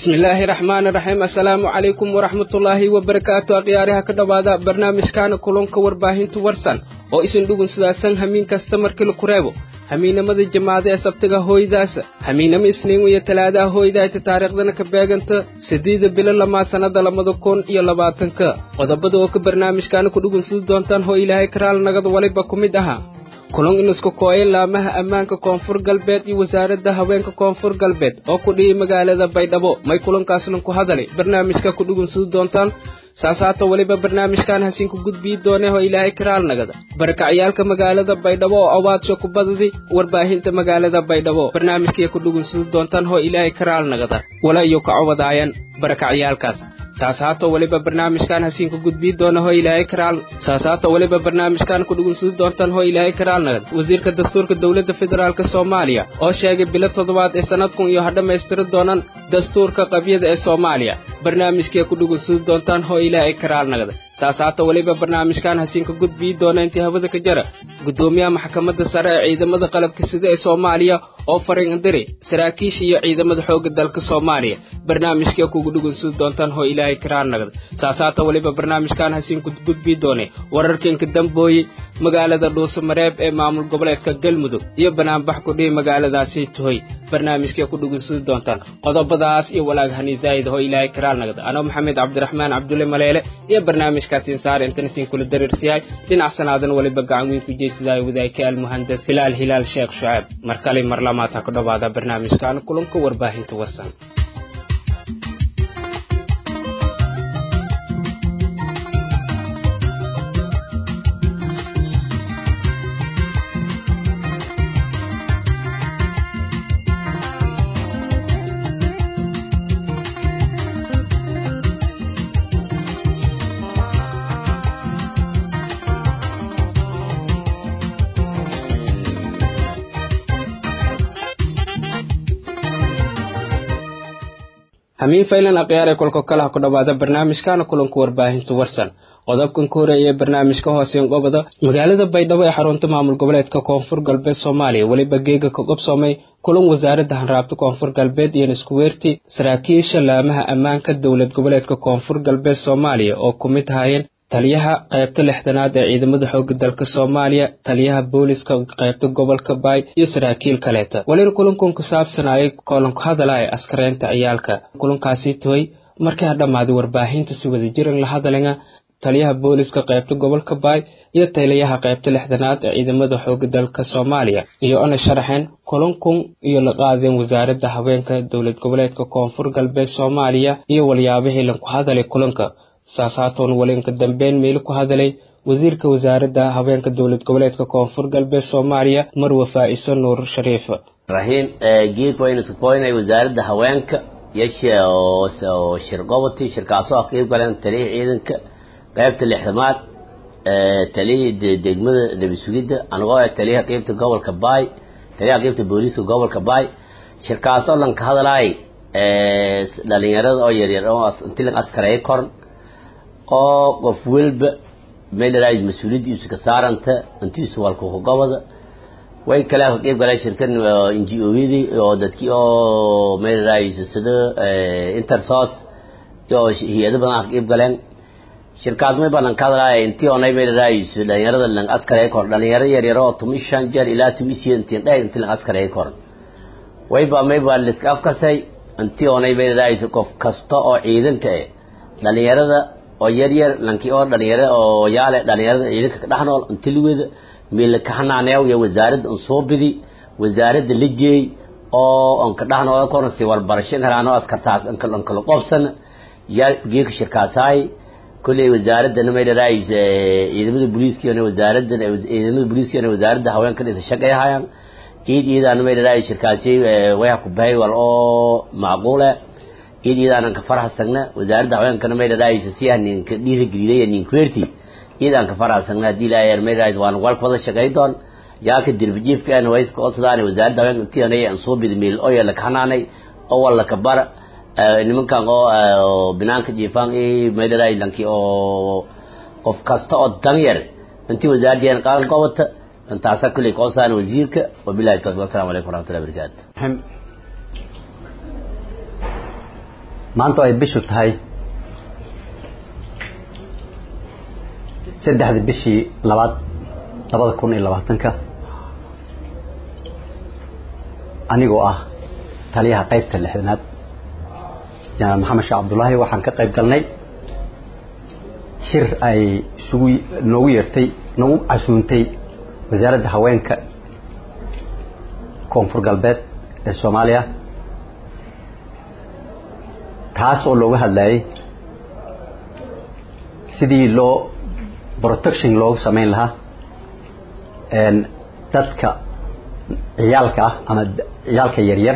bismillaahi raxmaani raxiim assalaamu calaykum waraxmatullaahi wabarakaatu akhyaariha ka dhowaada barnaamijkaana kulunka warbaahintu warsan oo isin dhugun sidaasan hamiin kasta markii la kureebo hamiinamada jamaada ee sabtiga hooydaasa hamiinamo isniin iyo talaadaha hooydaayta taariikhdana ka beeganta siddeeda bilo lamaa sannada labada kun iyo labaatanka qodobada oo ka barnaamijkaana ku dhugun sidi doontaan hoo ilaahay karaal nagada waliba ku mid ahaa kulun inisku kooya laamaha ammaanka koonfur galbeed iyo wasaaradda haweenka koonfur galbeed oo ku dhiyay magaalada baydhabo may kulankaasnan ku hadalay barnaamijka ku dhugunsudi doontaan saasaata weliba barnaamijkan hasiinku gudbii doonee oo ilaahay karaal nagada barakacyaalka magaalada baydhabo oo awaadsho ku badadi warbaahinta magaalada baydhabo barnaamijkay ku dhugunsudi doontaan hoo ilaahay karaal nagada wala iyo ka cobadaayaan barakacyaalkaas saasaato weliba barnaamijkan hasiinku gudbii doona hoo ilaahay karaal saasaato weliba barnaamijkan ku dhugunsudi doontaan hoo ilaahay karaal nagad wasiirka dastuurka dowladda federaalk soomaaliya oo sheegay bilo toddobaad ee sannadkun iyo ha dhammaystiri doonaan dastuurka qabyada ee soomaaliya barnaamijkay ku dhugunsudi doontaan hoo ilaahay karaal nagada saasaato weliba barnaamijkan hasiinka gudbii doona intii hawada ka jara guddoomiyaha maxkamadda sare ee ciidamada qalabka sida ee soomaaliya oo fariin indiri saraakiisha iyo ciidamada xoogga dalka soomaaliya barnaamijkee kugu dhugunsudi doontaan hoo ilaahay karaal nagada saasaata weliba barnaamijkan hasiinku gudbii doone wararkiinka dambooye magaalada dhuusamareeb ee maamul goboleedka galmudug iyo banaanbax kudhihi magaaladaasi tuhoy barnaamijkee ku dhugunsudi doontaan qodobadaas iyo walaag haniisaayid hoo ilaahay karaal nagada anoo maxamed cabdiraxmaan cabdulle maleele iyo barnaamijkaasiin saar intan isiin kula dareersiyahay dhinac sanaadan weliba gacan weyn ku jeysadaay wadaagka almuhandas hilaal hilaal sheekh shucaab mar kale mar lamaad ha ku dhowaada barnaamijkan kulanka warbaahinta warsan hamiin faylan akhyaaree kolka kale ha ku dhowaada barnaamijkaana kulanka warbaahinta warsan qodobkan ka horeeya barnaamijka hooseen gobada magaalada baydhabo ee xarunta maamul goboleedka koonfur galbeed soomaaliya weliba geega ka qobsoomay kulan wasaaradda hanraabta koonfur galbeed iyo niskuweerti saraakiisha laamaha ammaanka dowlad goboleedka koonfur galbeed soomaaliya oo ku mid ahaayeen taliyaha qaybta lixdanaad ee ciidamada xoogga dalka soomaaliya taliyaha booliska qaybta gobolka baay iyo saraakiil kaleeta walina kulankan ku saabsanayay koolanku hadala ee askareynta ciyaalka kulankaasi toy markii ha dhammaaday warbaahinta si wada jiran la hadalanga taliyaha booliska qaybta gobolka baay iyo taliyaha qaybta lixdanaad ee ciidamada xoogga dalka soomaaliya iyo ona sharaxeen kulankun iyo la qaadeen wasaaradda haweenka dowlad goboleedka koonfur galbeed soomaaliya iyo walyaabihii lanku hadalay kulanka saasaatoon walinka dambeyn meeli ku hadalay wasiirka wasaaradda haweenka dowlad goboleedka koonfur galbeed soomaaliya marwe faa'iso nuur shariif raxiim geedka waynu isku koynay wasaaradda haweenka yasha oo shir goboti shirkaasoo ah qeyb galeen taliyihii ciidanka qaybta lixdamaad taliyihii degmada nebi sugidda anigoo ah taliyaha qeybta gobolka baay taliyaha qeybta booliiska gobolka baay shirkaasoo lanka hadalaay dhalinyarada oo yaryar oo inti lan askareeyo koran oo qof welba meelaraay mas-uuliyaddiisu ka saaranta intiisu walkuku gobada way kale ka qeyb galeen shirkan n g o-yadii oo dadkii oo meelaraay sida intersos oo hay-ado badan ah ka qeyb galeen shirkaas may balan ka hadlaaya intii onay meelaraay dhalinyarada lang askareeyo koran dhalinyaro yaryar oo tumi shan jeer ilaa tumi siya intiin dheer intii lang askareeyo koran wayba mayba liska afkasay intii onay meelaraay qof kasta oo ciidanka eh dhalinyarada oo yar yar lankii oo dhalinyaro oo yaale dhalinyarada ciidanka ka dhex nool intiliweda meel ka xanaaneew iyo wasaaradda un soo bidi wasaaradda la jeey oo on ka dhex nool koran si warbarasho helaano askartaas in kala kala qobsan yaa geeka shirkaasaay kulley wasaaraddana may dharaay ciidamada booliiska iyo wasaaradda ciidamada booliiska iyo wasaaradda haweenka dhisa shaqeeyahayaan ciid ciidana may dharaay shirkaasi way ku bahay wal oo macquule ciid ciidaanan ka farxasagna wasaaradda haweenkana may dharaaysa si aan ninka dhiirigeliyay ninkuerti ciid aan ka farxasagna haddii ilaahay may dharaaysa waan wal wada shaqay doon yaa ka dirbijiifka aan wayska oo sidaan wasaaradda haweenka intii anay aan soo bid meel oo yala kanaanay oo wala ka bar nimankan oo binaanka jiifaan ee may dharaay lanki oo qof kasta oo danyar intii wasaaradda qaadan qobata intaasa kulli qoosaan wasiirka wabillahi tawfiiq assalamu alaykum warahmatullahi wabarakatuh maanta ay bishu tahay saddexda bishii labaad labada kun iyo labaatanka anigoo ah taliyaha qaybta lixdanaad janaal maxamed sheekh cabdullaahi waxaan ka qayb galnay shir ay isugu noogu yeertay nagu casuuntay wasaaradda haweenka koonfur galbeed ee soomaaliya taas oo looga hadlayay sidii loo protection loogu samayn lahaa dadka ciyaalka ah ama ciyaalka yaryar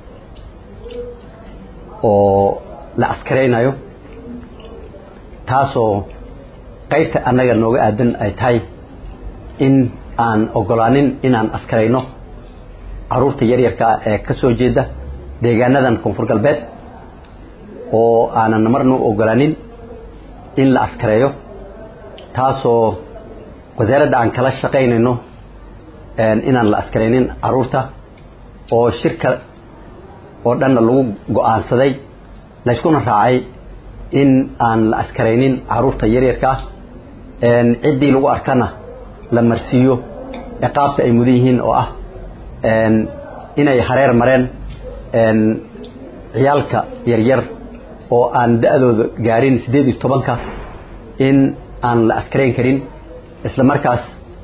oo la askaraynayo taasoo qaybta annaga nooga aadan ay tahay in aan ogolaanin inaan askarayno caruurta yaryarka ah ee ka soo jeeda deegaanadan koonfur galbeed oo aanan marna u ogolaanin in la askareeyo taasoo wasaaradda aan kala shaqaynayno inaan la askaraynin caruurta oo shirka oo dhanna lagu go-aansaday layskuna raacay in aan la askaraynin caruurta yaryarka ah ciddii lagu arkana la marsiiyo ciqaabta ay mudan yihiin oo ah inay hareer mareen ciyaalka yaryar oo aan da-dooda gaarin siddeed iyo tobanka in aan la askarayn karin isla markaas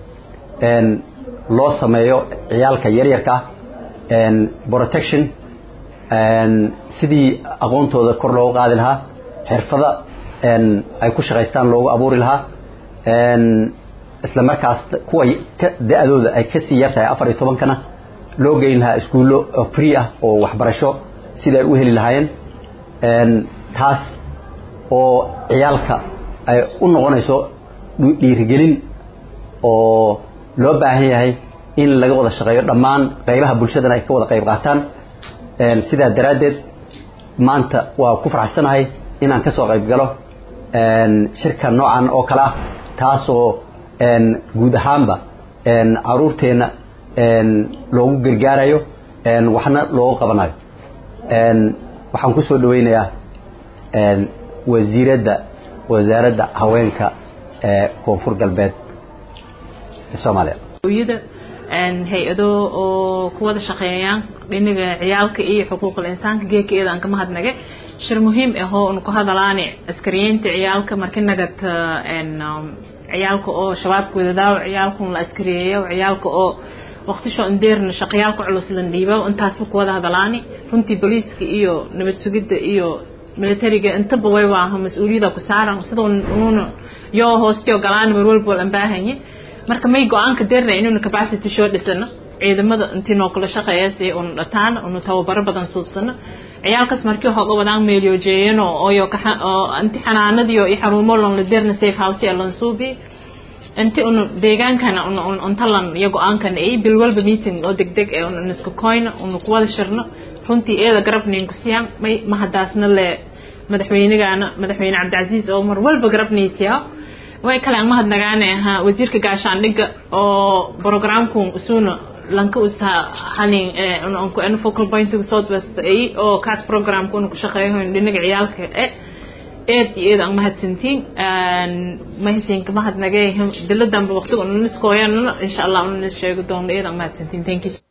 loo sameeyo ciyaalka yaryarka protection sidii aqoontooda kor loogu qaadi lahaa xirfada ay ku shaqaystaan loogu abuuri lahaa isla markaas kuwa da-dooda ay kasii yartahay afar iyo tobankana loo geyn lahaa iskuullo free ah oo waxbarasho sida ay u heli lahaayeen taas oo ciyaalka ay u noqonayso dhiirigelin oo loo baahan yahay in laga wada shaqeeyo dhammaan qaybaha bulshadana ay ka wada qayb qaataan sidaa daraaddeed maanta waa ku faraxsanahay inaan ka soo qayb galo shirka noocan oo kale ah taasoo guud ahaanba caruurteenna loogu gargaarayo waxna loogu qabanayo waxaan ku soo dhaweynayaa wasiiradda wasaaradda haweenka ee koonfur galbeed ee soomaaliya hay-ado oo ku wada shaqeeyaan dhinaga ciyaalka iyo xuquuqul insaanka geeka iyada aan ka mahadnagay shir muhiim ah oo unu ku hadalaani askariyeynta ciyaalka marki nagad ciyaalka oo shabaabka wadadaaw ciyaalka la askariyeeyo ciyaalka oo waqtisho indeerna shaqayaalka culus la dhiibo intaasba ku wada hadalaani runtii booliiska iyo nabad sugidda iyo militariga intaba way waaha mas-uuliyada ku saaran sida unuuna yoo hoostiyo galaan mar walba aan baahanye marka may go-aanka deerna inuuna capacity soo dhisano ciidamada intii noo kala shaqeeya si unu dhataan unu tababaro badan suubsano ciyaalkaas markii hooga wadaan meelyojeeyano oyo inti xanaanadiyo iyo xaruumo lon la deerna safe house ee lan suubi inti unu deegaankana untalan iyo go-aankan ay bil walba meeting oo degdeg ee unu isku koyno unu kuwada shirno runtii eeda garabnayn ku siyaan may mahadaasna le madaxweynegana madaxweyne cabdicasiis oo mar walba garabnaysiyaa way kale aan mahadnagaane ahaa wasiirka gaashaandhigga oo programku isuuna lanka usaa hanin unku en focal point southwest ay oo cat programka una ku shaqeeyo dhinaga ciyaalka e eed iyo eed aan mahadsantiin mahadsanka mahadnagay diladanba waqtiga una niskooyanna insha allah una nis sheegi doono eed aan mahadsantiin thank you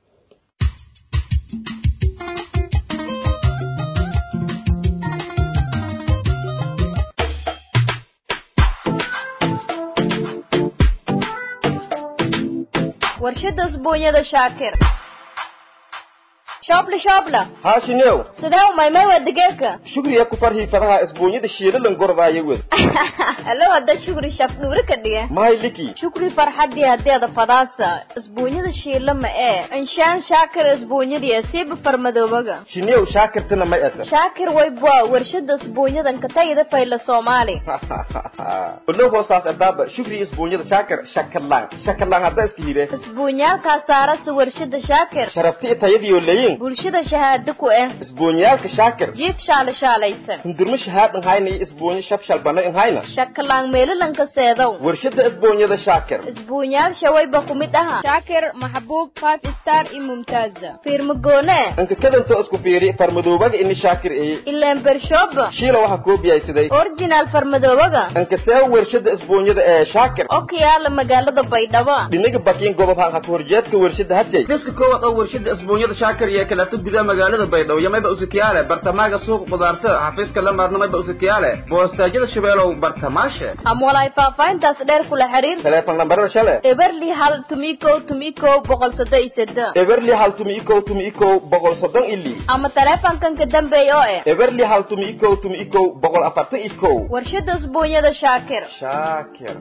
warshada usbuunyada shaakir shoobla shoobla haashinew sidee u maymay waa digeerka shugriya ku farhii fadaha isbuunyada shiilalan gordaaya wed allo hadda shukri shaf dhuuri ka dhiga mahay liki shukri farxadii hadeeda fadaasa isbuunyada shiila ma ee inshaan shaakir isbuunyadii siiba farmadoobaga shinew shaakirtana may ata shaakir waybwa warshada isbuunyadan katayda fayla soomaali olow hoosaas ardaaba shugri isbuunyada shaakir shakarlaan shakarlaan hadda iska hire isbuunyaalkaa saarasa warshada shaakir sharafti tayadiyo leyin yihiin bulshada shahaado ku eh isbuunyaalka shaakir jiif shaala shaalaysan hundurmo shahaad inhayna iyo isbuunyo shabshal bana inhayna shakalaan meelalanka seedow warshada isbuunyada shaakir isbuunyaal shawayba ku mid aha shaakir maxbuub five star iyo mumtaaza fiirmagoone inka kadantoo isku fiiri farmadoobaga ini shaakir eye ileen bershooba shiila waxaa koobiyaysaday originaal farmadoobaga inka see warshada isbuunyada ee shaakir oo ka yaala magaalada baydhabo dhinaga bakiin gobob hanka ka horjeedka warshada hashay fiska koowaad oo warshada isbuunyada shaakir iyo kaleeto gudaha magaalada baydhabo iyo mayba usikiyaale bartamaaga suuq qudaarta xafiiska lamaadna mayba usikiyaale boostaajyada shabeelow bartamaashe ama walaay faahfaahintaas dheer kula xiriir teleefon lambarada shale eberli hal tumikow tumikow boqol soddon iyo seddex eberli hal tumi ikow tumi ikow boqol soddon ili ama taleefankan ka dambeeya oo eh eberli hal tumi ikow tumi ikow boqol afartan ikow warshada isbuunyada shaakir shaakir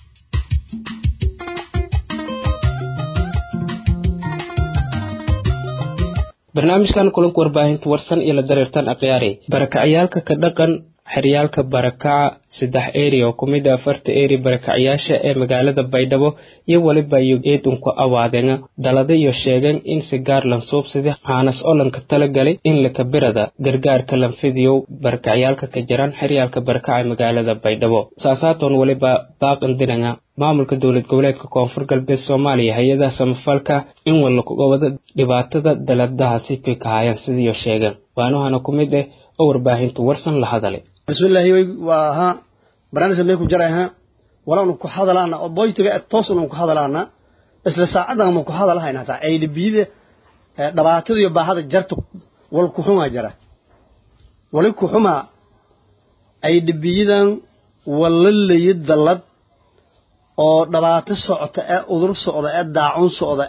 barnaamijkan kulanka warbaahinta warsan iyo la dareertan akhyaari barakacayaalka ka dhaqan xeryaalka barakaca saddex eri oo kumid a afarta eri barakacayaasha ee magaalada baydhabo iyo weliba eedunku awaadeena dalada iyo sheegeen in si gaar lansuubsada haanas olanka talagalay in lakabirada gargaarka lanfidiyow barakacayaalka ka jiraan xeryaalka barakaca magaalada baydhabo saasaatoon weliba baaqandinanga maamulka dowlad goboleedka koonfur galbeed soomaaliya hay-adaha samafalka in walakugobada dhibaatada daladahaasi kay kahayaan sidiiyo sheegeen waanuhana ku mid ah oo warbaahintu warsan la hadalay bismillahi way waa ahaa barnaamijka may ku jaray ha walaanu ku hadalaana oo boytiga toosnu ku hadalaana isla saacadan ma ku hadalahayna taa ay dhibiyada dhibaatada iyo baahada jarta wal ku xuma jara wali ku xuma ay dhibiyadan walalay dalad oo dhibaato socota ee udur socda ee daacun socda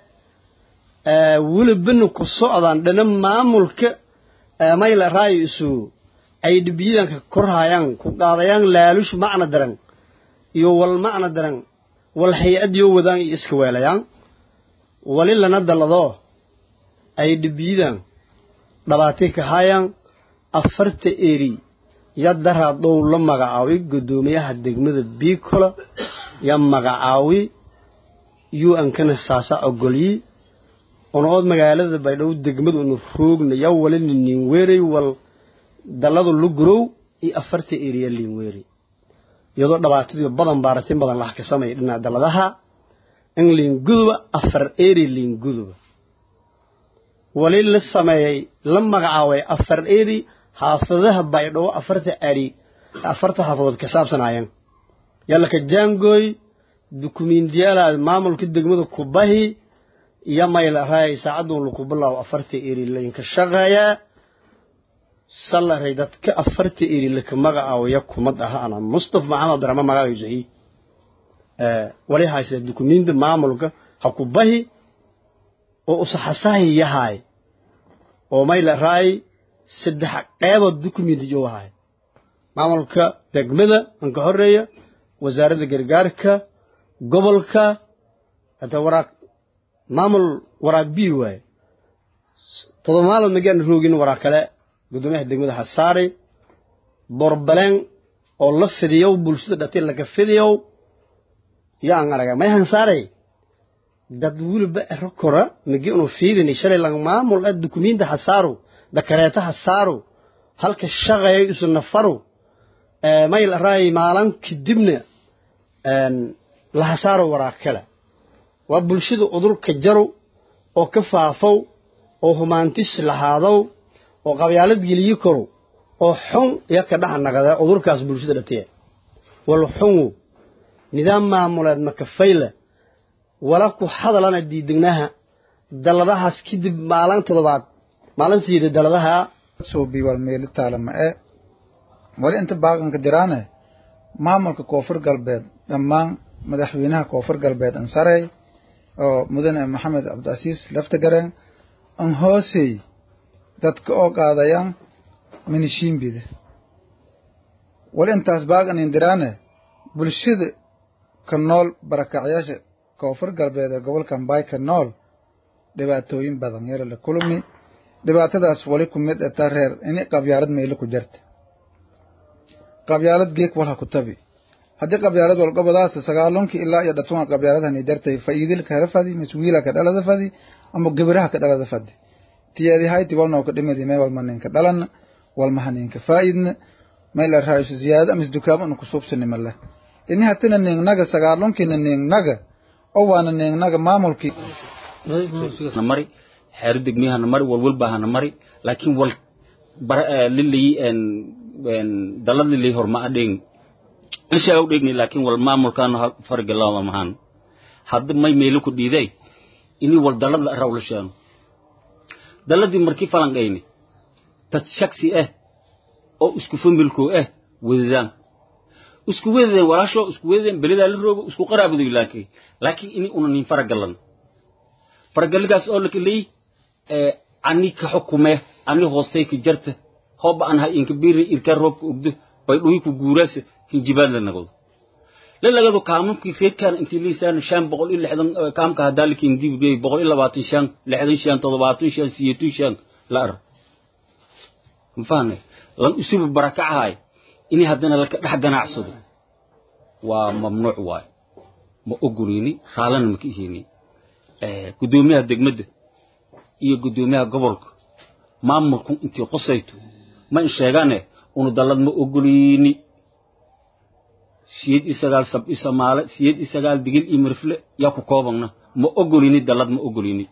ee welibana ku socdaan dhana maamulka mayla raayo isu ay dhibiyadanka korhayaan ku qaadayaan laalush macna daran iyo wal macna daran wal hay-ad yoo wadaan iyo iska weelayaan wali lana dallado ay dhibiyadan dhabaatay ka hayaan afarta eri yadaraa dhow la magacaabay guddoomiyaha degmada biikola ya magacaawi u-nkana saasa ogolyi onood magaalada baydhabo degmadu inu roogna ya wali ninweerey wal dalladu lugurow iyo afarta eriya liinweerey iyadoo dhibaatadiio badan baaratin badan lax ka sameeya dhinaca dalladaha in liinguduba afar eri liinguduba wali la sameeyey la magacaabay afar eri xaafadaha baydhabo afarta ari afarta xaafadood ka saabsanaayeen yallaka jaangooy dukumiintiyaalaad maamulka degmada kubahi iyo mayl raay saacadun laku bilaawo afarta eri laynka shaqeeyaa salaray dadka afarta eri laka magacaawaya kumad aha ana mustafa maxamed abdiraxmaan magacaysahi wali haysta dukumiinti maamulka ha kubahi oo usaxasahi yahay oo mayl raay saddex qeybood dukumiinti joogahay maamulka degmada anka horeeya wasaaradda gargaarka gobolka hata waraaq maamul waraaq b waaye todoba maalmood magaan roogin waraaq kale guddoomiyaha degmada hasaari borbaleen oo la fidiyow bulshada dhati laga fidiyow yaan araga may hansaaray dad weliba ero kora magi unu fiidini shalay lang maamul ah dukumiinta hasaaru dakareeta hasaaru halka shaqeeyo isu nafaru mayl raay maalan kadibna la hasaaro waraaq kale waa bulshada udurka jarow oo ka faafow oo humaantis lahaadow oo qabyaalad geliyi karow oo xun iyo ka dhex naqda udurkaas bulshada dhatiya wal xunwu nidaam maamuleed makafayle wala ku hadalana diidegnaha dalladahaas kadib maalin toddobaad maalin siida dalladaha suubi wal meeli taalama ee wali inta baaqanka diraane maamulka koonfur galbeed dhammaan madaxweynaha koonfur galbeed ansarey oo mudane maxamed cabdicasiis laftagareen an hoosey dadka oo qaadayaan minishiimbida wali intaas baaqanin diraane bulshada ka nool barakacyaasha koonfur galbeed ee gobolka mbaay ka nool dhibaatooyin badan yara la kulmi dhibaatadaas wali ku mid eta reer ini qabyaalad meelo ku jarta qabyaalad geek walha ku tabi haddii qabyaalad walgobadaas sagaalunkii ilaa iyo dhatunga qabyaaladhani jartay fa'iidilka hela fadi miswiila ka dhalada fadi ama gebiraha ka dhalada fadi tiyadi hayti walnoo ka dhimadi may walma ninka dhalana walmaha ninka faa'idna may la raaisu ziyaada amis dukaamo unu kusuubsani male ini hatina ningnaga sagaalonkiina ningnaga oo waana ningnaga maamulkii mari xeero degmiyahana mari walwalbahana mari laakiin wal lilay dalad lilay horma adheeg ishaa u dheegni laakiin wal maamulkaana fargalama mahan hadda may meelo ku dhiiday ini wal dalada rawlashaano daladii markii falanqayni dad shaksi ah oo isku familkoo ah wedadaan isku wedadeen walaasho isku wedadeen belidaa la roogo isku qaraabadoy laakiin laakiin ini una nin faragalan faragaligaas oo lakaley ani ka xukume ani hoostay ka jarta hooba an ha inka biri irka roobka ogdo bay dhuhi ku guuraasa hinjibaad la nagado la lagado kaamamkii reedkaan intii liisaan shan boqol iyo lixdan kaamka haddaa lakin dibgey boqol iyo labaatan shan lixdan shan toddobaatan shan siyeetan shan la ar mafahane lan isuba barakacahay ini haddana laka dhex ganacsado waa mamnuuc waayo ma ogolini raallana maka ihini guddoomiyaha degmadda iyo guddoomiyaha gobolka maamulku intii qosayto ma in sheegane unu dallad ma ogolini siyeed iyo sagaal sab iyo samaale siyeed iyo sagaal digil iyo mirfle yaa ku koobagna ma ogolini dallad ma ogolini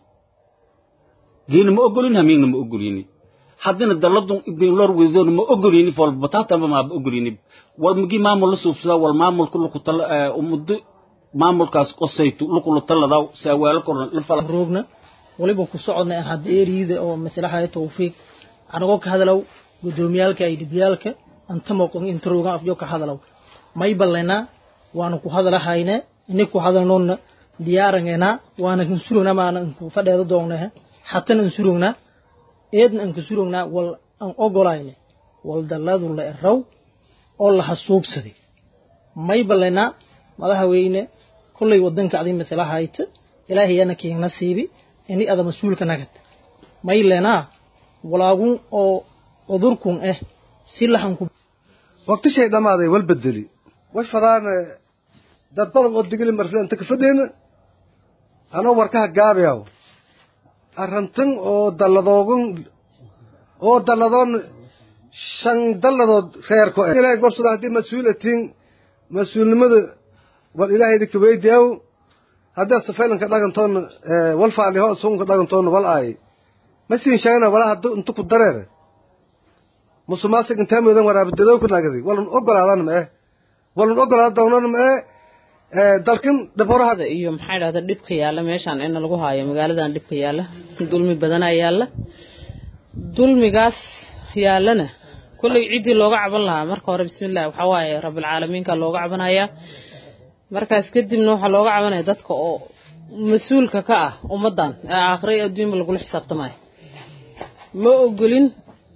geena ma ogolini hamiigna ma ogolini haddana dalladun ibnlor wedoona ma ogolini folbataatamba maaba ogolini wal magi maamul la suubsadaa wal maamulka lukutala muddo maamulkaas qosayto lukula taladaw saawaalo koran la fala roogna waliba ku socodna aan hadda eriyada oo maslaxaya tawfiiq anagoo ka hadalow guddoomiyaalka ay dhibyaalka anta moqon inta roogan afjo ka hadalow may ballenaa waana ku hadalahayne ini ku hadalnoonna diyaarangenaa waana kansurognaa maana inku fadheeda doognahe hatana insurognaa eedna anka surognaa wal aan ogolayne wal dalladu la eraw oo la hasuubsaday may ballenaa madaxweyne kollay wadanka adi masala hayta ilaahayana kiin nasiibi ini ada mas-uulka nagad may lenaa walaagun oo cudurkun ah si lahanku waqtishay dhammaaday wal bedeli way fadaan dad badan oo digili marfle inta ka fadheyna anoo warkaha gaabiyaw arrantan oo dalladoogun oo dalladoon shan dalladood reerko ilaahay gobsada haddii mas-uul atiin mas-uulnimada wal ilaahayda kaweydiyaw haddii safaylanka dhagantoona wal faaliho suunka dhagantoona wal aay ma siin sheegana walaa haddu inta ku dareere musumaasig intaa moodan waraabadadow ku nagadi walun ogolaadana ma eh walun ogolaada doonana ma eh dalkin dhiborahada iyo maxaa idhahda dhibka yaalla meeshaan ina lagu haayo magaaladan dhibka yaalla dulmi badanaa yaalla dulmigaas yaallana kolley ciddii looga caban lahaa marka hore bismillahi waxaa waaye rabbilcaalamiinka looga cabanayaa markaas kadibna waxaa looga cabanaya dadka oo mas-uulka ka ah ummaddan ee aakhira iyo adduunba lagula xisaabtamayo ma ogolin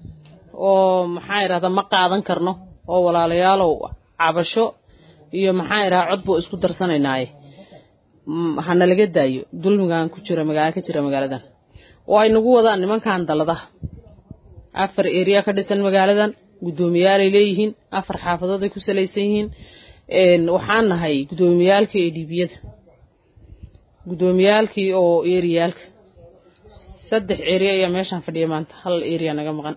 oo maxaa idhahda ma qaadan karno oo walaalayaalow cabasho iyo maxaa idhaha cod buu isku darsanaynaye hana laga daayo dulmigan ku jira magaala ka jira magaaladan oo ay nagu wadaan nimankan dalladaha afar eriya ka dhisan magaaladan guddoomiyaalay leeyihiin afar xaafadood ay ku salaysan yihiin waxaan nahay guddoomiyaalkii ee dhiibiyada guddoomiyaalkii oo eriyaalka saddex eriya ayaa meeshaan fadhiya maanta hal eriya naga maqan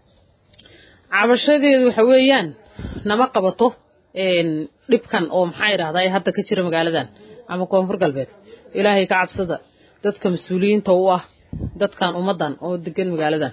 cabashadeedu waxa weeyaan nama qabato dhibkan oo maxaa idhahdaa ee hadda ka jira magaaladan ama koonfur galbeed ilaahay ka cabsada dadka mas-uuliyiinta u ah dadkan ummaddan oo degan magaaladan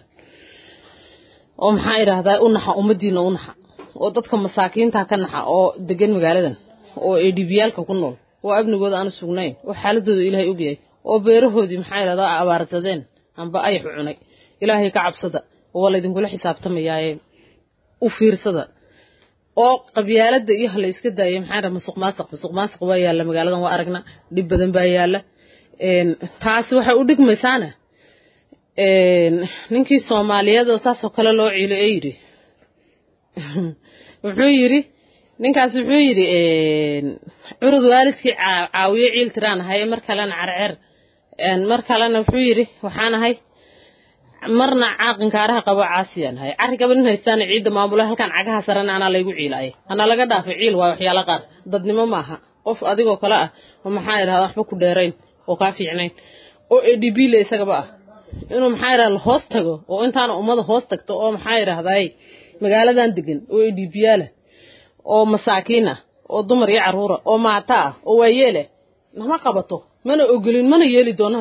oo maxaa idhahdaa u naxa ummaddiina u naxa oo dadka masaakiinta ka naxa oo degan magaaladan oo ee dhibiyaalka ku nool oo amnigooda aanu sugnayn oo xaaladooda ilaahay ogyahay oo beerahoodii maxaa idhahdaa abaarsadeen amba ayax cunay ilaahay ka cabsada oo waa laydinkula xisaabtamayaaye u fiirsada oo qabyaalada iyo hala iska daaya maxaa dhaha musuq maasuq musuq maasuq waa yaalla magaaladan waa aragna dhib badan baa yaalla taasi waxay u dhigmaysaana ninkii soomaaliyeed oo saasoo kale loo ciilo ee yidhi wuxuu yidhi ninkaas wuxuu yidhi curud waalidkii caawiyo ciil tiraan ahay mar kalena carceer mar kalena wuxuu yidhi waxaan ahay marna caaqinkaaraha qabo caasiyaan ahay carri gabanin haystaana ciidda maamula halkan cagaha sarana anaa laygu ciilaya anaa laga dhaafay ciil waayo waxyaala qaar dadnimo maaha qof adigoo kale ah oo maxaa idhahda waxba ku dheerayn oo kaa fiicnayn oo edb le isagaba ah inuu maxaa yidhahda hoos tago oo intaana ummada hoos tagto oo maxaa yidhahday magaaladan degan oo edbiyaala oo masaakiin ah oo dumar iyo carruura oo maata ah oo waayeeleh nama qabato mana ogolin mana yeeli doono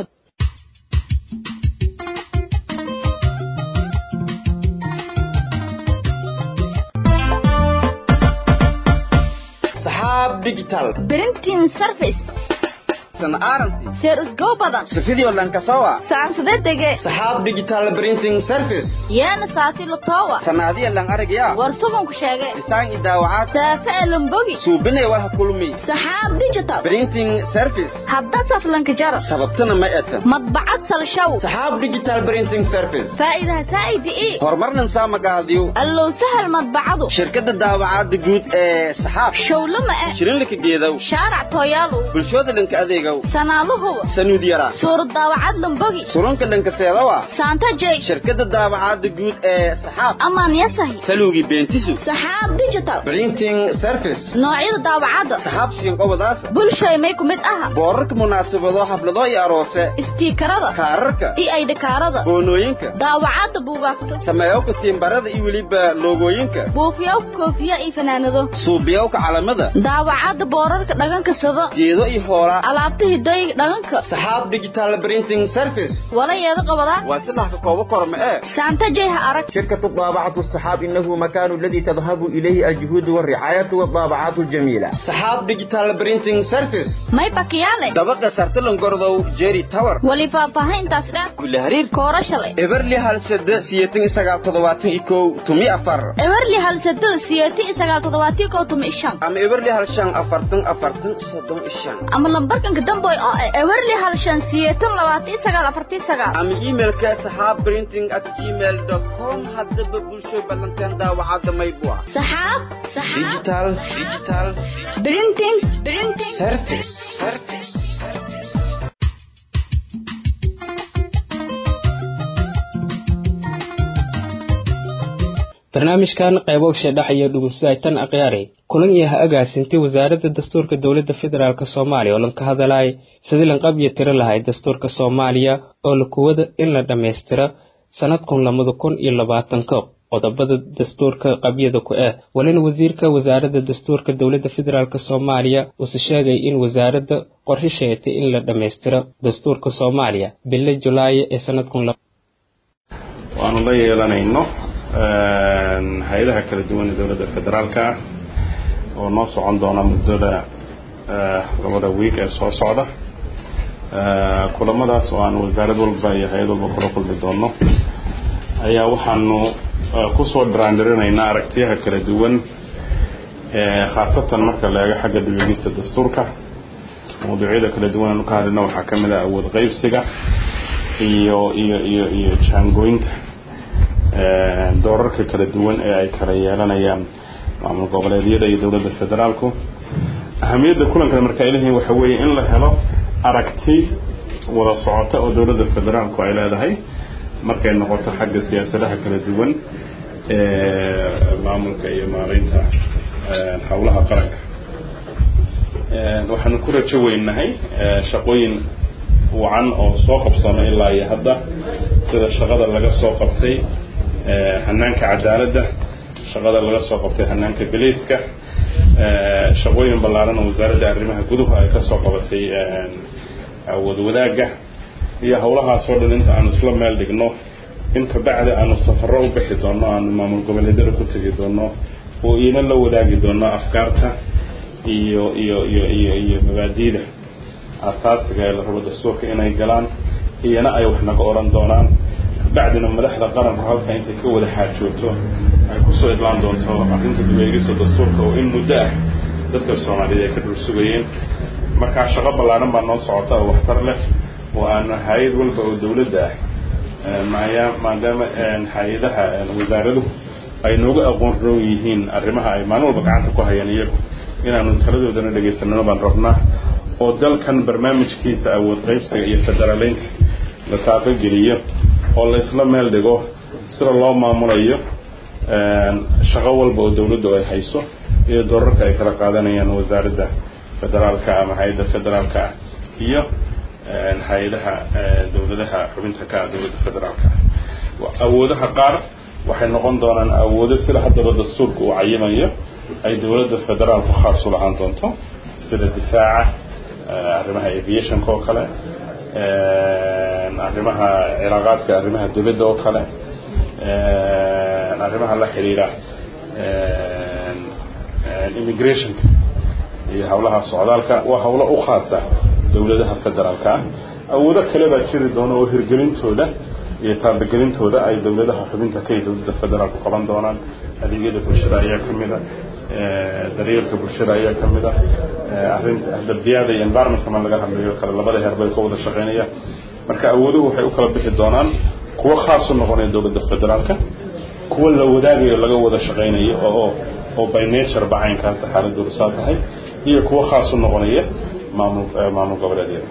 saxaab digital printing service san aranti seer usgoo badan sifidio lankasowa saansade dege saxaab digital printing service yeena saasi latowa sanaadiya lan aragya war suganku sheege isaan i daawacaad saafe elambogi suubinay war ha kulmi saxaab digital printing service hadda saflanka jara sababtana ma etan madbacad salshaw saxaab digital printing service faa'iidaha saa'idi ii horumarnan saa magaadiyo allow sahal madbacadu shirkadda daawacaadda guud ee saxaab showlama e shirinlika geedow shaarac tooyaalu bulshooda dhanka adeegow sanaaluhuwa sanuud yara suurad daawacad lambogi surunka dhanka seedawa saanta jey shirkadda daawacaadda guud ee saxaab amaan yasahi saluugi beentisu saxaab digital printing service noocyada daawacadda saxaab siinqobadaasa bulshay may ku mid aha boorarka munaasabado xaflado iyo aroose istiikarada kaararka iyo aydhikaarada boonooyinka daawacadda buugaagta sameeyowka tiimbarada iyo weliba loogooyinka buufiyowka koofiya iyo fanaanado suubiyowka calamada daawacadda boorarka dhaganka sado geedo iyo hoolaa alaabta hidooyinka dhaganka saxaab digital printing service walayeeda qabadaa waa silax ka koobo korma ee saanta jey ha arag شركة الطابعة الصحاب إنه مكان الذي تذهب إليه الجهود والرعاية والطابعات الجميلة saxaab digital printing service may bakiyaale dabaqa sartalan gordow jerry tower wali faahfaahintaas dheer kule hariir koora shalay eberli hal sade siyeetan iyo sagaal toddobaatan iyo kow tumi afar ewerli hal sado siyeeti iyo sagaal toddobaatiyo kow tumi ishan ama eberli hal shan afartan afartan soddon iyo shan ama lambarkanka damboy oo ah ewerli hal shan siyeetan labaatan iyo sagaal afartii sagaal ama emailka saxaab printing at gmail dot com haddaba bulsho ballanteen daawacadda maybua saxaab saxaab digital digital printing printing service service barnaamijkan qaybogsha dhex iyo dhugusaytan akhyaari kulan iyo ha agaasintay wasaaradda dastuurka dowladda federaalk soomaaliya oo lan ka hadalay sidii lan qabyo tiro lahay dastuurka soomaaliya oo la kuwada in la dhammaystiro sanadkun lamada kun iyo labaatanka qodobada dastuurka qabyada ku ah walina wasiirka wasaaradda dastuurka dowladda federaalk soomaaliya uuse sheegay in wasaaradda qorshe sheegtay in la dhammaystiro dastuurka soomaaliya bille julaayo ee sanadkun waanu la yeelanayno hay-adaha kala duwan ee dowladda federaalka ah oo noo socon doona muddada labada wiig ee soo socda kulamadaas oo aan wasaarad walba iyo hay-ad walba kula kulmi doono ayaa waxaanu kusoo dhiraandhirinaynaa aragtiyaha kala duwan khaasatan marka la eego xagga dibegista dastuurka mawduucyada kala duwan aanu ka hadlina waxaa ka mid ah awood qeybsiga iyo iyo iyo iyo jaangooynta doorarka kala duwan ee ay kala yeelanayaan maamul goboleedyada iyo dowladda federaalku ahamiyadda kulankan marka ay leeyihiin waxa weeye in la helo aragti wada socota oo dowladda federaalku ay leedahay markay noqoto xagga siyaasadaha kala duwan ee maamulka iyo maaraynta howlaha qaranka waxaanu ku rajo weynahay shaqooyin wacan oo soo qabsano ilaa iyo hadda sida shaqada laga soo qabtay hanaanka cadaaladda shaqada laga soo qabtay hanaanka belayska shaqooyin ballaaran oo wasaaradda arrimaha guduhu ay kasoo qabatay awood wadaagga iyo howlahaas oo dhan inta aanu isla meel dhigno in kabacdi aanu safaro u bixi doono aanu maamul goboleedyada ku tegi doono oo iina la wadaagi doono afkaarta iyo iyo iyo iyo iyo mabaadiida asaasiga ee la rabo dastuurka inay galaan iyana ay wax naga odhan doonaan kabacdina madaxda qaranku halka intay ka wada xaajoogto ay kusoo idlaan doonto arrinta dibeegista dastuurka oo in muddo ah dadka soomaaliyeed ay ka dhul sugayeen markaa shaqo ballaaran baa noo socota oo waxtar leh oo aanu hay-ad walba oo dowladda ah maya maadaama hay-adaha wasaaraduhu ay nooga aqoon roon yihiin arrimaha ay maalin walba gacanta ku hayaan iyagu inaanu taladoodana dhegaysanano baan rabnaa oo dalkan barnaamijkiisa awood qaybsiga iyo federaaleynta la taaqogeliyo oo la isla meel dhigo sida loo maamulayo shaqo walba oo dowladdu ay hayso iyo doorarka ay kala qaadanayaan wasaaradda federaalka ama hay-adda federaalka ah iyo hay-adaha dowladaha xubinta ka ah dowladda federaalka awoodaha qaar waxay noqon doonaan awoodo sida haddaba dastuurka uu cayimayo ay dowladda federaalku khaas u lahaan doonto sida difaaca arrimaha aviationka oo kale arrimaha cilaaqaadka arrimaha dibadda oo kale arrimaha la xiriira immigrationka iyo hawlaha socdaalka waa hawlo u khaasa dowladaha federaalka ah awoodo kale baa jiri doona oo hirgelintooda iyo taabagelintooda ay dowladaha xubinta ka iyo dowladda federaalku qaban doonaan adeegyada bulshada ayaa ka mid a daryeelka bulshada ayaa ka mid a arrinta ahdabiyaada iyo environmentka ma laga hadlayo kale labada heer bay ka wada shaqeynaya marka awooduhu waxay u kala bixi doonaan kuwo khaas u noqonaya dowladda federaalka kuwo la wadaagayo laga wada shaqeynayo oo oo by nature ba caynkaas xaaladoodu saa tahay iyo kuwo khaas u noqonaya maamul maamul goboleedyada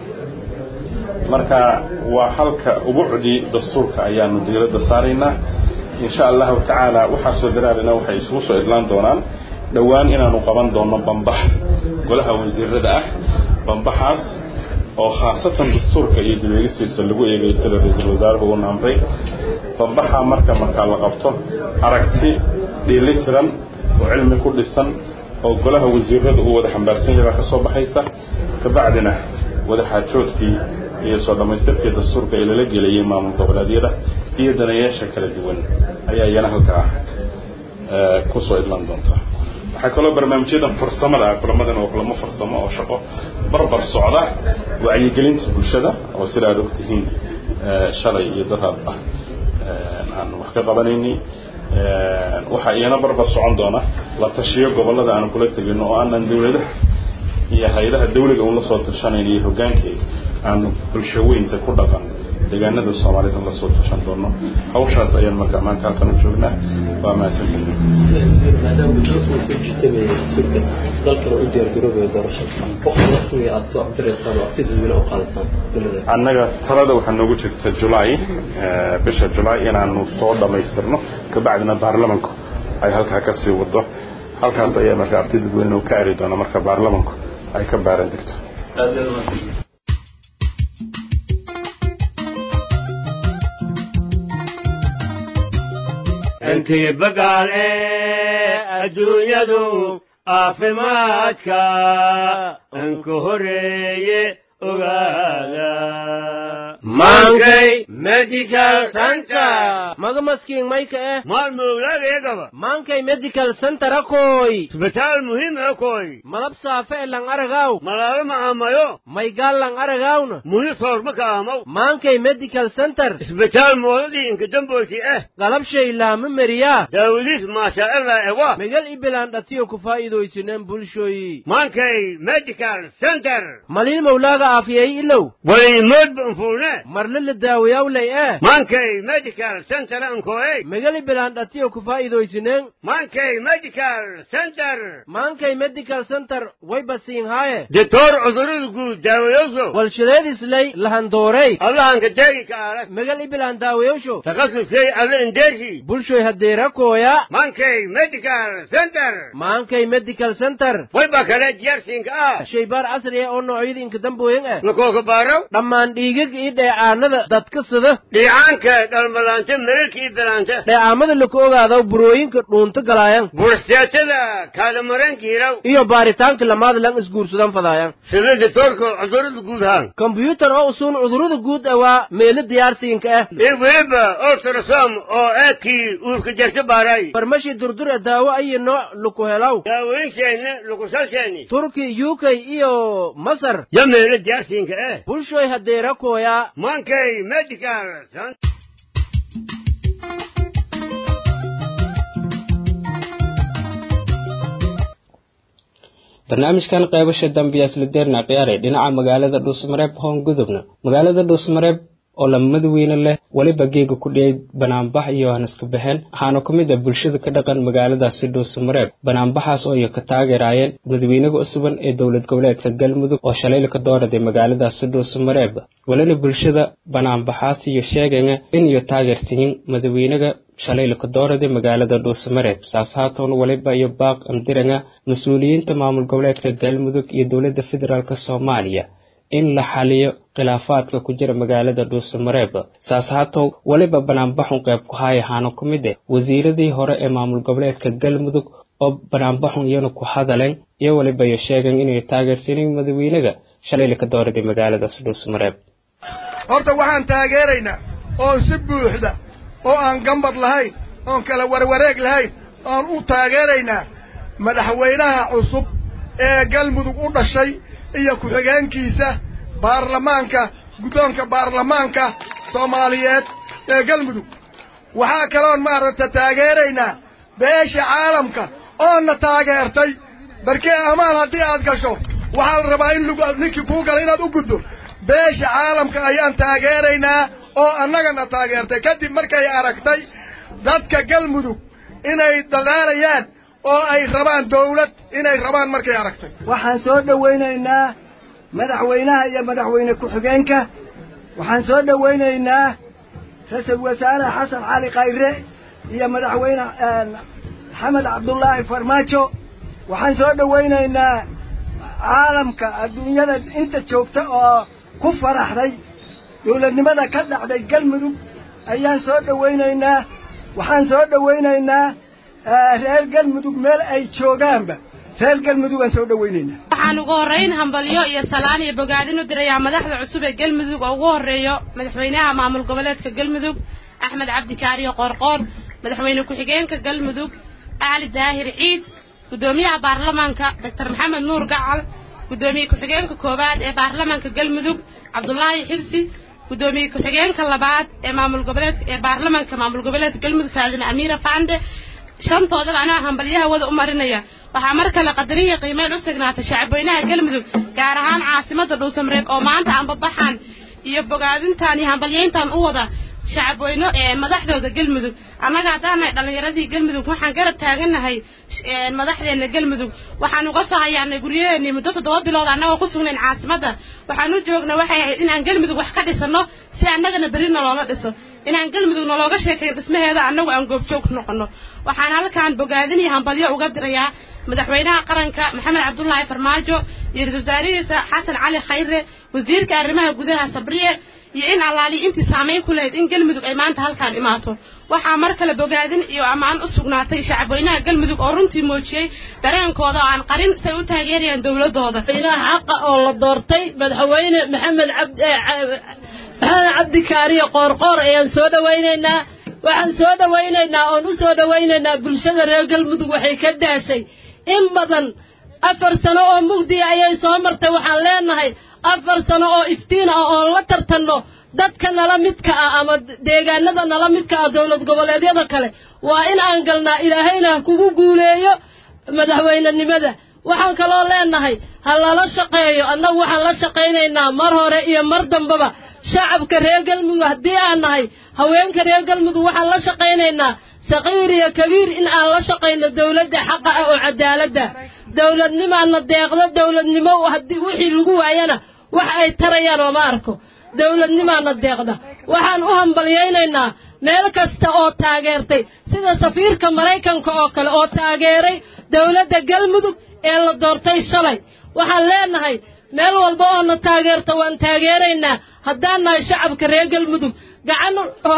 marka waa halka ubucdii dastuurka ayaanu diiradda saaraynaa insha allahu tacaala waxaasoo daraalina waxay isugu soo idlaan doonaan dhowaan inaanu qaban doono bambax golaha wasiirada ah bambaxaas oo khaasatan dastuurka iyo dibegisiisa lagu eegayo sida ra-iisul wasaaruhu uuna amray bambaxa marka markaa la qabto aragti dheelitiran oo cilmi ku dhisan oo golaha wasiirada uu wada xambaarsan yahay baa ka soo baxaysa kabacdina wadaxaajoodkii iyo soo dhammaystirkii dastuurka ee lala gelayay maamul goboleedyada iyo danayaasha kala duwan ayaa iyana halkaa kusoo idlan doonta waxaa kaloo barnaamijyadan farsamada ah kulamadan waa kulamo farsamo oo shaqo barbar socda wacyigelinta bulshada oo sida aad ogtihiin shalay iyo daraad ah aan wax ka qabanayni waxaa iyana barbar socon doona la tashiyo gobolada aanu kula tegino oo aanan dowladaha iyo hay-adaha dawliga uun la soo tashanayn iyo hoggaankeeda aanu bulsho weynta ku dhaqan deegaanada soomaalida la soo tashan doono hawshaas ayaan marka maanta halkan u joognaa waa mahadsantihin maadaama guddoonka uu ku jitamay surka dalkana u diyaargaroobayo doorashada waqti rasmiga aada soo cabiraysaan oo waqti dadweyne u qaadataan annaga talada waxaa noogu jirta julaay bisha julaay inaanu soo dhammaystirno kabacdina baarlamanku ay halkaa ka sii wado halkaas ayaa marka arti dadweyne uu ka eri doona marka baarlamanku ay ka baaran degto intii bagaale adduunyadu caafimaadka anka horeeye ogaada maankay medical center maga maskiin mayka eh maalmowlaagayagaba maankay medical center akoy isbitaal muhiim akoy malab saafe e lang aragaw malaalo macaamayo maygaal lang aragawna muhi soorma kaamaw maankay medical center isbitaal moodadii inka damboyti eh galabshay laama meriyaa daawadiis maashaaalla ewa megal ibilaan dhatiyo ku faa'iidaysineen bulshoyi maankay medical center maliil mawlaaga aafiyay ilow waliimood banfuune marle la daawayawlay eh maankay medical center ankoey megal ibilaan dhatiyo ku faa'iidaysineen maankay medical center maankay medical center way basiin haaye ditoor cudurada guud daawayowso walshileedislay lahandoorey allahanka deegi ka aala megal ibilaan daawayowsho takhasusay alla indeeshi bulshoy hadeera kooya maankay medical center maankay medical center wayba kale diyaarsiinka ah shaybaar casri ah oo noocyada inka dambooyin ah lakooka baaraw dhammaan dhiigag iyo dheecaanada dadka sida dhiicaanka dhalmalaanta meelka iyo dalaanta dheecaamada laku ogaado burooyinka dhuunta galaayan burstaatada kaadamaranka hiraw iyo baaritaanka lamaada lang isguursadan fadaayan sida ditoorka cudurada guud haan kombyuutar oo usuun cudurada guud ah waa meelo diyaarsiinka ah iyo weliba ultrasom oo aadkii uurka jarta baaraay farmashi durdura daawo ayo nooc laku helaw daawooyinsheena lakusalsheeni turki uk iyo masar yo meelo diyaarsiinka ah bulshoy hadeera kooya maankay medical barnaamijkan qaybasha dambiyaas la deerna ciyaaray dhinaca magaalada dhuusmareeb hoon gudubna magaalada dhuusmareeb oo lamada weyne leh weliba geega ku dhiyay banaanbax iyo hanaska baxeen waxaana ku mid ah bulshada ka dhaqan magaaladaasi dhuusamareeb banaanbaxaas oo iyo ka taageeraayeen madaxweynaha cusuban ee dowlad goboleedka galmudug oo shalayla ka dooraday magaaladaasi dhuusamareeb welina bulshada banaanbaxaas iyo sheegaya in iyo taageersiyin madaxweynaga shalayla ka dooraday magaalada dhuusamareeb saas haatoon waliba iyo baaq andiranga mas-uuliyiinta maamul goboleedka galmudug iyo dowladda federaalk soomaaliya in la xaliyo khilaafaadka ku jira magaalada dhuusamareeb saas haatow weliba banaanbaxun qayb ku haaya haana ku mid eh wasiiradii hore ee maamul goboleedka galmudug oo banaanbaxun iyana ku hadaleen iyo weliba iyo sheegeen inay taageersaneen madaxweynaga shalayla ka dooraday magaaladaas dhuusamareeb horta waxaan taageeraynaa oon si buuxda oo aan gambad lahayn oon kala warwareeg lahayn oon u taageeraynaa madaxweynaha cusub ee galmudug u dhashay iyo ku-xigeenkiisa baarlamaanka guddoonka baarlamaanka soomaaliyeed ee galmudug waxaa kaloon maaragta taageeraynaa beesha caalamka oonna taageertay barkee amaan haddii aad gasho waxaa la rabaa in lug ninkii kuu gala inaad u guddo beesha caalamka ayaan taageeraynaa oo annagana taageertay kadib markay aragtay dadka galmudug inay dadaalayaan oo ay rabaan dawlad inay rabaan markay aragtay waxaan soo dhowaynaynaa madaxweynaha iyo madaxweyne ku-xigeenka waxaan soo dhowaynaynaa ra-iisul wasaare xasan cali khayre iyo madaxweyne maxamed cabdullaahi farmaajo waxaan soo dhowaynaynaa caalamka adduunyada inta joogta oo ku faraxday dawladnimada ka dhacday galmudug ayaan soo dhowaynaynaa waxaan soo dhowaynaynaa reer galmudug meel ay joogaanba reer galmudug aan soo dhowaynaynaa waxaan ugu horrayn hambalyo iyo salaan iyo bogaadin u dirayaa madaxda cusub ee galmudug oo ugu horreeyo madaxweynaha maamul goboleedka galmudug axmed cabdikaariyo qoorqoor madaxweyne ku-xigeenka galmudug acli daahir ciid guddoomiyaha baarlamaanka doctor maxamed nuur gacal guddoomiye ku-xigeenka koowaad ee baarlamaanka galmudug cabdulaahi xibsi guddoomiye ku-xigeenka labaad ee maamul goboleedka ee baarlamaanka maamul goboleedka galmudug faadime amiira fande shantoodaba anaa hambalyaha wada u marinaya waxaa mar kale qadariya qiimeyn u sugnaatay shacabweynaha galmudug gaar ahaan caasimada dhuusamareeb oo maanta anbabaxan iyo bogaadintan iyo hambalyeyntan u wada shacabweyne ee madaxdooda galmudug annaga haddaanahay dhallinyaradii galmudug waxaan garab taagannahay madaxdeena galmudug waxaan uga soo hayaanay guryaheennii muddo toddoba bilood annagoo ku sugnayn caasimadda waxaan u joogna waxay ahayd inaan galmudug wax ka dhisano si annagana berri naloola dhiso inaan galmudug nalooga sheekayn dhismaheeda annagu aan goobjoog noqono waxaan halkaan bogaadin iyo hambalyo uga dirayaa madaxweynaha qaranka maxamed cabdullaahi farmaajo iyo ra-isul wasaarihiisa xasan cali khayre wasiirka arrimaha gudaha sabriye iyo in allaaliya intii saamayn ku lahayd in galmudug ay maanta halkaan imaato waxaa mar kale bogaadin iyo ammaan u sugnaatay shacabweynaha galmudug oo runtii muujiyey dareenkooda oo aan qarin say u taageerayaan dowladooda xaqa oo la doortay madaxweyne maxamed cabd maxamed cabdikaariyo qoorqoor ayaan soo dhowaynaynaa waxaan soo dhowaynaynaa oon u soo dhowaynaynaa bulshada reer galmudug waxay ka daashay in badan afar sano oo mugdiya ayay soo martay waxaan leenahay afar sano oo iftiin ah oon la tartanno dadka nala midka ah ama deegaanada nala midka ah dowlad goboleedyada kale waa in aan galnaa ilaahayna ha kugu guuleeyo madaxweynenimada waxaan kaloo leenahay ha lala shaqeeyo annagu waxaan la shaqaynaynaa mar hore iyo mar dambaba shacabka reer galmudug haddii aan nahay haweenka reer galmudug waxaan la shaqaynaynaa saqiir iyo kabiir in aan la shaqayno dowladda xaqa ah oo cadaaladda dowladnimaana deeqdo dowladnimo haddii wixii lagu waayana wax ay tarayaan oo ma arko dowladnimaana deeqda waxaan u hambalyaynaynaa meel kasta oo taageertay sida safiirka maraykanka oo kale oo taageeray dowladda galmudug ee la doortay shalay waxaan leenahay meel walba oo na taageerta waan taageeraynaa haddaan nahay shacabka reer galmudug gacan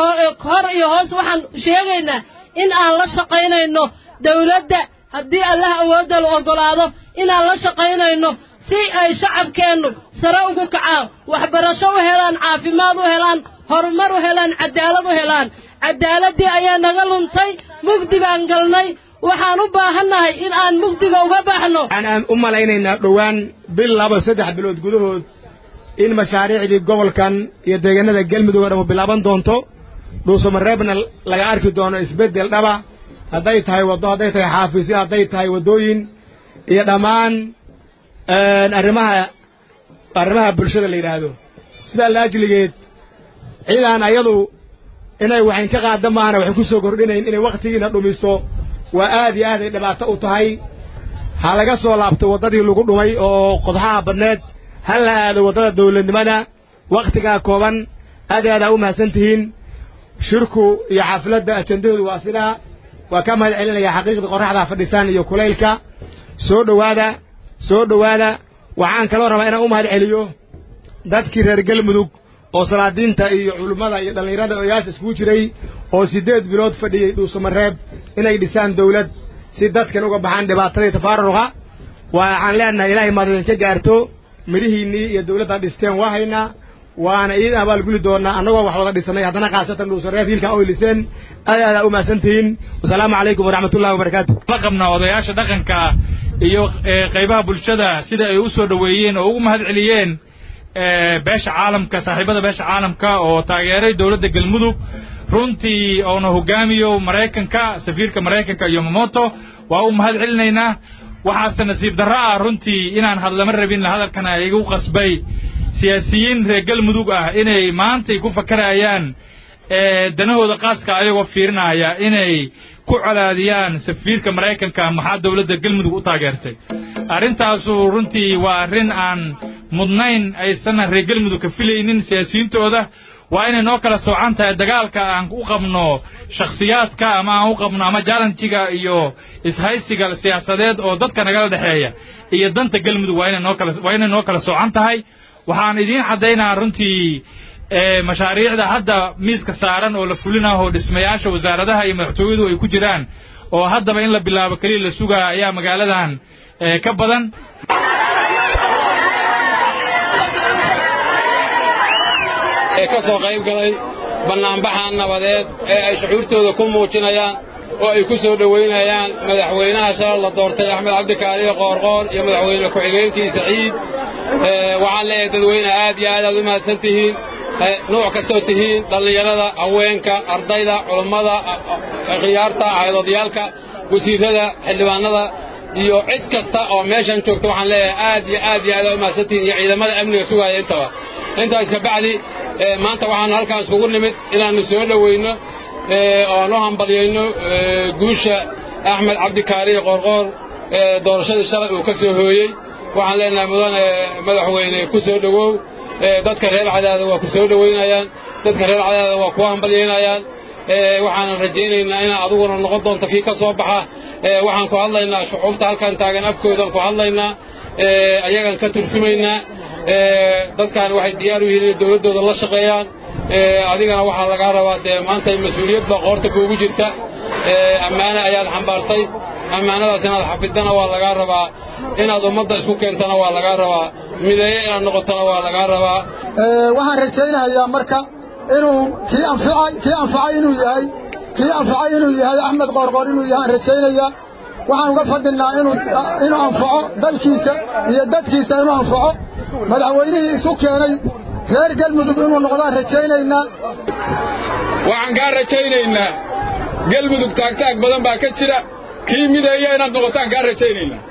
hor iyo hoos waxaan sheegaynaa in aan la shaqaynayno dowladda haddii allah awoodda la oggolaado inaan la shaqaynayno si ay shacabkeennu sare ugu kacaan waxbarasho u helaan caafimaad u helaan horumar u helaan cadaalad u helaan cadaaladii ayaa naga luntay mugdi baan galnay waxaan u baahannahay in aan mugdiga uga baxno waxaan u malaynaynaa dhowaan bil laba saddex bilood gudahood in mashaariicdii gobolkan iyo deegaanada galmudug oo dhan bilaaban doonto dhuusamareebna laga arki doono isbeddel dhaba hadday tahay waddo hadday tahay xaafisyo hadday tahay waddooyin iyo dhammaan arrimaha arrimaha bulshada la yidhaahdo sidaa laajligeed ciidaan ayadu inay waxayn ka qaada maahana waxay ku soo kordhinayn inay wakhtigiina dhumiso waa aad iyo aad ay dhibaato u tahay ha laga soo laabto waddadii lagu dhumay oo qodxaha badneed ha la aado waddada dawladnimada wakhtigaa kooban aad iyo aad aa u mahadsan tihiin shirku iyo xafladda ajendahoodu waa sidaa waa ka mahad celinaya xaqiiqda qorraxda fadhisaan iyo kulaylka soo dhowaada soo dhowaada waxaan kaloo rabaa inaan u mahad celiyo dadkii reer galmudug oo salaadiinta iyo culummada iyo dhallinyarada odayaasha iskugu jiray oo siddeed bilood fadhiyey dhuusamareeb inay dhisaan dawlad si dadkan uga baxaan dhibaatadii tafaaruqa waxaan leenahay ilaahay maadadinka gaarto midhihiinnii iyo dawladda dhisteen waa haynaa waana idiin abaalguli doonaa annagoo wax wada dhisanay haddana khaasatan dhuusareeb hiilkaa oy liseen aad aadaa u mahadsantihiin wasalaamu calaykum waraxmatullahi wabarakaatu la qabnaa odayaasha dhaqanka iyo qaybaha bulshada sida ay u soo dhoweeyeen oo ugu mahad celiyeen beesha caalamka saaxiibada beesha caalamka oo taageeray dowladda galmudug runtii oona hogaamiyo maraykanka safiirka maraykanka iyo momoto waa u mahad celinaynaa waxaase nasiib darro ah runtii inaan hadlama rabin hadalkana igu qasbay siyaasiyiin reer galmudug ah inay maantay ku fakarayaan danahooda qaaska ayagoo fiirinaya inay ku colaadiyaan safiirka maraykanka maxaa dowladda galmudug u taageertay arrintaasu runtii waa arrin aan mudnayn aysan reer galmudug ka filaynin siyaasiyiintooda waa inay noo kala soocan tahay dagaalka aan u qabno shakhsiyaadka ama aan u qabno ama jalanjiga iyo ishaysiga siyaasadeed oo dadka nagala dhexeeya iyo danta galmudug waa inay noo kala waa inay noo kala soocan tahay waxaan idiin caddaynaa runtii mashaariicda hadda miiska saaran oo la fulinaho oo dhismayaasha wasaaradaha iyo madaxtooyadu ay ku jiraan oo haddaba in la bilaabo keliya la sugaa ayaa magaaladan ka badan ee ka soo qayb galay bannaanbaxan nabadeed ee ay shucuurtooda ku muujinayaan oo ay ku soo dhowaynayaan madaxweynaha shalal la doortay axmed cabdikaariyo qoorqoor iyo madaxweyne ku-xigeenkiisa ciid waxaan leeyahay dadweyne aad iyo aad aad u mahadsan tihiin nuuc kastoo tihiin dhallinyarada haweenka ardayda culummada khiyaarta haydoodayaalka wasiirrada xildhibaanada iyo cid kasta oo meeshan joogta waxaan leeyahay aad iyo aad iyo aad aad u mahadsan tihiin iyo ciidamada amniga sugaaya intaba intaas ka bacdi maanta waxaanu halkaan iskugu nimid inaannu soo dhowayno oan u hambalyayno guusha axmed cabdikaariyo qoorqoor doorashadii shalay uu ka soo hooyey waxaan leenahay mudane madaxweyne ku soo dhowow dadka reer cadaada waa ku soo dhowaynayaan dadka reer cadaada waa ku hambalyaynayaan waxaanan rajaynaynaa inaad adiguna noqon doonto kii ka soo baxa waxaan ku hadlaynaa shucuubta halkan taagan afkoodan ku hadlaynaa ayagaan ka turjumaynaa dadkan waxay diyaar u yihiin inay dowladdooda la shaqeeyaan adigana waxaa lagaa rabaa dee maanta mas-uuliyad baa qoorta kuugu jirta ammaane ayaad xambaartay ammaanadaas inaad xafidana waa lagaa rabaa inaad ummadda isku keentana waa lagaa rabaa mideeye inaad noqotona waa lagaa rabaa waxaan rajaynayaa marka inuu kii anficay kii anfacay inuu yahay kii anfacay inuu yahay axmed qoorqoor inuu yahay aan rajaynayaa waxaan uga fadhinnaa inuu inuu anfaco dalkiisa iyo dadkiisa inuu anfaco madaxweynihii isu keenay reer galmudug inuu noqdaan rajaynaynaa waxaan kaa rajaynaynaa galmudug taagtaag badan baa ka jira kii mideeya inaad noqotaan kaa rajaynaynaa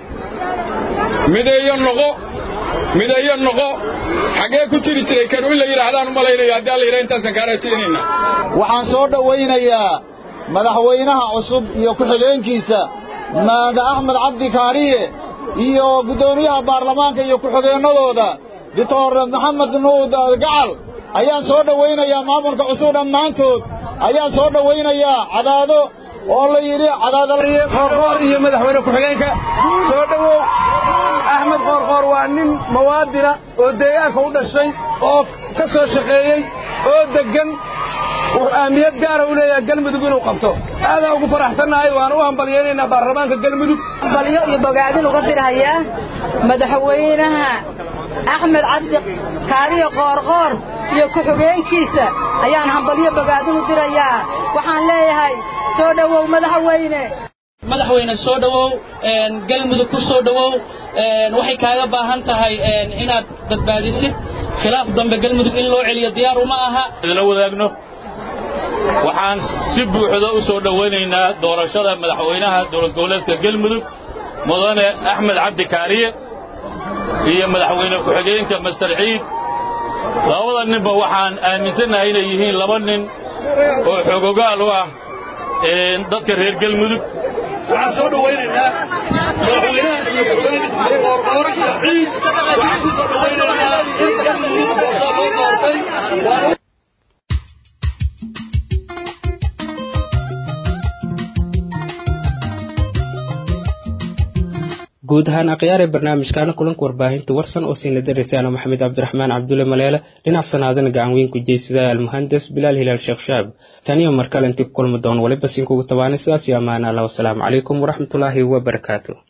mideeyo noqo mideeyo noqo xaggee ku jiri jiray kanu in la yidhaahdaan u malaynayo haddii alla yidhaha intaasaan kaa rajaynaynaa waxaan soo dhowaynayaa madaxweynaha cusub iyo ku-xigeenkiisa maada axmed cabdi kaariye iyo guddoomiyaha baarlamaanka iyo ku-xigeennadooda doctor maxamed nuud gacal ayaan soo dhowaynayaa maamulka cusub dhammaantood ayaan soo dhowaynayaa cadaado oo la yidhi qoorqoor iyo madaxweyne ku-xigeenka soo dhowow axmed qoorqoor waa nin mawaadina oo deegaanka u dhashay oo ka soo shaqeeyey oo deggan wuxuu ahmiyad gaara u leeyahay galmudug inuu qabto aadaan ugu faraxsannahay waan u hambalyaynaynaa baarlamaanka galmudug hambalyo iyo bogaadin uga dirhayaa madaxweynaha axmed cabdi kaariyo qoorqoor iyo ku-xigeenkiisa ayaan hambalyo bogaadin u dirayaa waxaan leeyahay soo dhowow madaxweyne madaxweyne soo dhowow galmudug ku soo dhowow waxay kaaga baahan tahay inaad badbaadisid khilaaf dambe galmudug in loo celiyo diyaar uma aha la wadaagno waxaan si buuxda u soo dhowaynaynaa doorashada madaxweynaha dowlad goboleedka galmudug mudane axmed cabdi kaariye iyo madaxweyne ku-xigeenka master ciid labada ninba waxaan aaminsannahay inay yihiin laba nin oo xogogaal u ah dadka reer galmudug waxaan soo dhowaynaynaa madaxweynaha iyo ku-xigeenka ciid waxaan ku soo dhowaynaynaa in galmudug loo doortay guud ahaan akhyaar ee barnaamijkaana kulanka warbaahinta warsan oo siina daraysaan maxamed cabdiraxmaan cabdulle maleele dhinac sanaadana gacan weyn ku jeysada almuhandas bilaal hilaal sheekh shaab taniyo markale intii ku kulmi doon waliba sinkugu tabaanay sidaas iyo ammaana allah wasalaamu calaykum waraxmatullaahi wabarakaatu